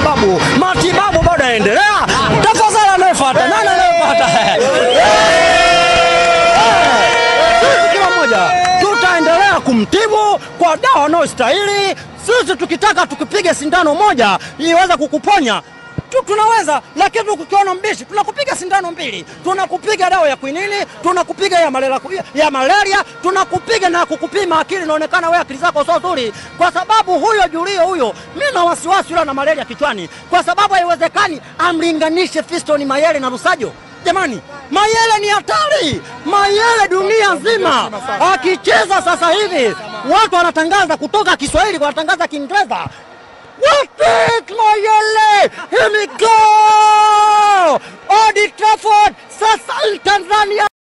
matibabu, matibabu bado yanaendelea. Tafadhali anayefuata nani anayefuata? Sisi kila mmoja tutaendelea kumtibu kwa dawa anayostahili. Sisi tukitaka tukipiga sindano moja iweze kukuponya tu, tunaweza lakini tukiona mbishi tunakupiga sindano mbili, tunakupiga dawa ya kwinini, tunakupiga ya malaria, ya malaria tunakupiga na kukupima akili. Inaonekana wewe akili zako sio nzuri, kwa sababu huyo Julio huyo, mimi na wasiwasi yule na malaria kichwani, kwa sababu haiwezekani amlinganishe Fiston Mayele na Lusajo. Jamani, Mayele ni hatari. Mayele dunia nzima akicheza sasa hivi, watu wanatangaza kutoka Kiswahili wanatangaza Kiingereza. What Mayele, here we go! Old Trafford, sasa Tanzania